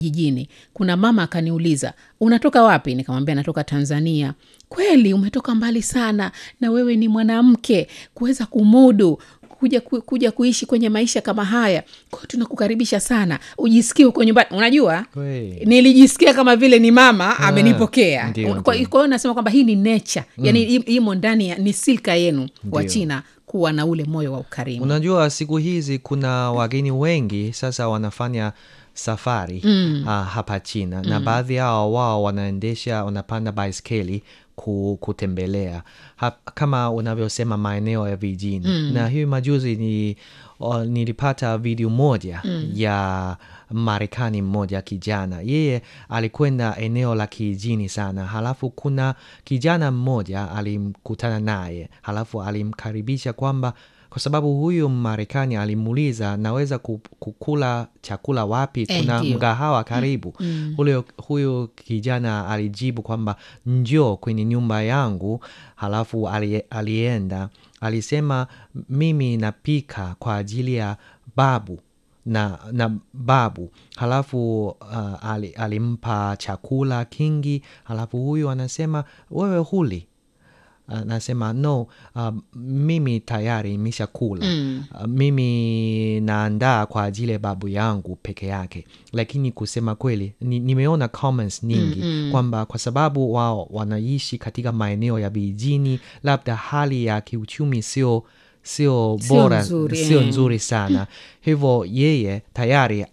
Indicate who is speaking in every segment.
Speaker 1: jijini kuna mama akaniuliza unatoka wapi nikamwambia natoka tanzania kweli umetoka mbali sana na wewe ni mwanamke kuweza kumudu kuja, ku, kuja kuishi kwenye maisha kama haya kwao tunakukaribisha sana ujisikie uko nyumbani unajua
Speaker 2: Kweli.
Speaker 1: nilijisikia kama vile ni mama amenipokea
Speaker 2: ndio,
Speaker 1: kwa kwa
Speaker 2: ndio.
Speaker 1: hiyo nasema kwamba hii ni nature yani im- imo ndani ya ni silka yenu wa
Speaker 2: Ndio.
Speaker 1: china kuwa na ule moyo wa ukarimu
Speaker 2: Unajua siku hizi kuna wageni wengi sasa wanafanya safari mm. uh, hapa China mm. na baadhi yao wao wanaendesha wanapanda baiskeli ku, kutembelea Hap, kama unavyosema maeneo ya vijijini mm. na hiyo majuzi ni uh, nilipata video moja mm. ya Marekani mmoja kijana, yeye alikwenda eneo la kijijini sana, halafu kuna kijana mmoja alimkutana naye, halafu alimkaribisha kwamba kwa sababu huyu Marekani alimuuliza naweza ku- kukula chakula wapi,
Speaker 1: Eh,
Speaker 2: kuna
Speaker 1: ndio.
Speaker 2: mgahawa karibu. Huyo, huyu kijana alijibu kwamba njoo kwenye nyumba yangu, halafu ali, alienda alisema mimi napika kwa ajili ya babu na, na babu halafu uh, ali, alimpa chakula kingi halafu huyu anasema wewe huli anasema no uh, mimi tayari imeshakula mm. uh, mimi naandaa kwa ajili ya babu yangu peke yake lakini kusema kweli ni, nimeona comments nyingi mm, mm. kwamba kwa sababu wao wanaishi katika maeneo ya vijijini labda hali ya kiuchumi sio sio
Speaker 1: Sio
Speaker 2: bora
Speaker 1: nzuri,
Speaker 2: sio
Speaker 1: eh.
Speaker 2: nzuri sana hivyo yeye tayari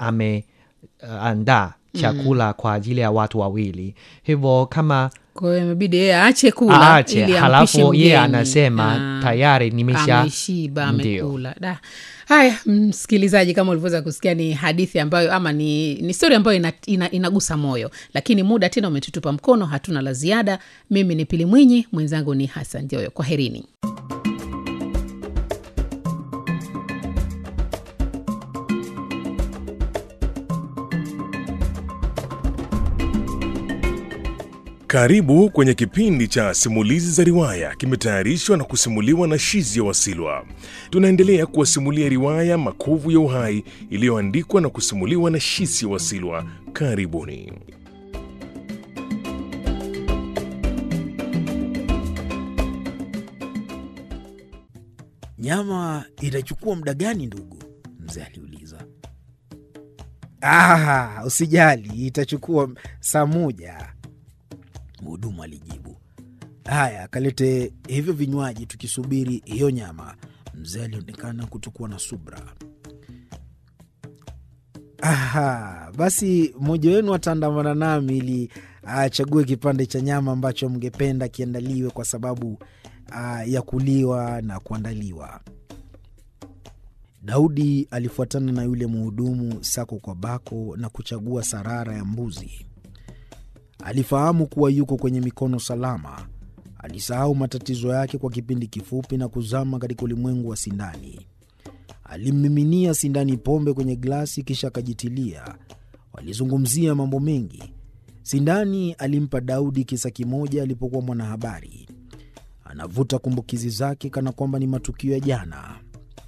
Speaker 2: ameandaa chakula kwa ajili ya watu wawili hivyo kama
Speaker 1: kwa hiyo imebidi yeye aache kula
Speaker 2: aache
Speaker 1: ili ampishe
Speaker 2: halafu yeye
Speaker 1: mgeni.
Speaker 2: anasema
Speaker 1: Ah,
Speaker 2: tayari nimesha
Speaker 1: ameshiba
Speaker 2: Ndio.
Speaker 1: amekula da haya msikilizaji kama ulivyoweza kusikia ni hadithi ambayo ama ni, ni stori ambayo ina, ina, inagusa moyo lakini muda tena umetutupa mkono hatuna la ziada mimi ni pili mwinyi mwenzangu ni hasan joyo kwa herini
Speaker 3: Karibu kwenye kipindi cha simulizi za riwaya, kimetayarishwa na kusimuliwa na Shizia Wasilwa. Tunaendelea kuwasimulia riwaya Makovu ya Uhai iliyoandikwa na kusimuliwa na Shizia Wasilwa. Karibuni.
Speaker 4: Nyama itachukua muda gani ndugu? Mzee aliuliza. Ah, usijali, itachukua saa moja, mhudumu alijibu. Haya, kalete hivyo vinywaji tukisubiri hiyo nyama. Mzee alionekana kutokuwa na subra. Aha, basi mmoja wenu ataandamana nami ili achague kipande cha nyama ambacho mngependa kiandaliwe kwa sababu ah, ya kuliwa na kuandaliwa. Daudi alifuatana na yule mhudumu sako kwa bako na kuchagua sarara ya mbuzi. Alifahamu kuwa yuko kwenye mikono salama. Alisahau matatizo yake kwa kipindi kifupi na kuzama katika ulimwengu wa sindani. Alimmiminia sindani pombe kwenye glasi, kisha akajitilia. Walizungumzia mambo mengi. Sindani alimpa Daudi kisa kimoja alipokuwa mwanahabari. Anavuta kumbukizi zake kana kwamba ni matukio ya jana.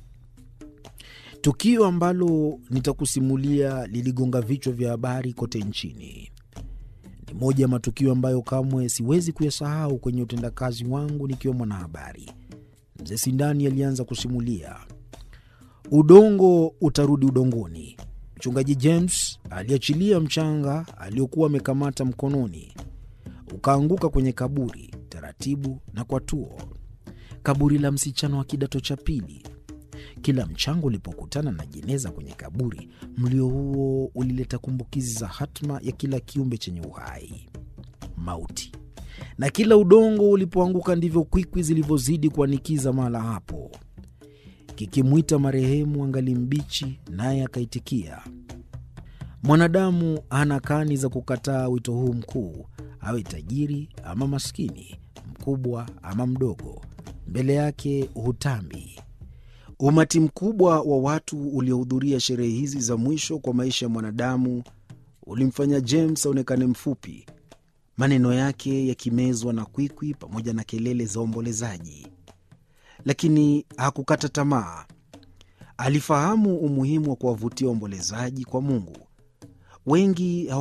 Speaker 4: Tukio ambalo nitakusimulia liligonga vichwa vya habari kote nchini. Ni moja ya matukio ambayo kamwe siwezi kuyasahau kwenye utendakazi wangu nikiwa mwanahabari. Mzee Sindani alianza kusimulia. Udongo utarudi udongoni. Mchungaji James aliachilia mchanga aliokuwa amekamata mkononi, ukaanguka kwenye kaburi taratibu na kwa tuo, kaburi la msichana wa kidato cha pili. Kila mchango ulipokutana na jeneza kwenye kaburi, mlio huo ulileta kumbukizi za hatma ya kila kiumbe chenye uhai, mauti. Na kila udongo ulipoanguka, ndivyo kwikwi zilivyozidi kuanikiza mahala hapo, kikimwita marehemu angali mbichi, naye akaitikia. Mwanadamu hana kani za kukataa wito huu mkuu, awe tajiri ama maskini, mkubwa ama mdogo, mbele yake hutambi. Umati mkubwa wa watu uliohudhuria sherehe hizi za mwisho kwa maisha ya mwanadamu ulimfanya James aonekane mfupi, maneno yake yakimezwa na kwikwi pamoja na kelele za ombolezaji. Lakini hakukata tamaa. Alifahamu umuhimu wa kuwavutia waombolezaji kwa Mungu. wengi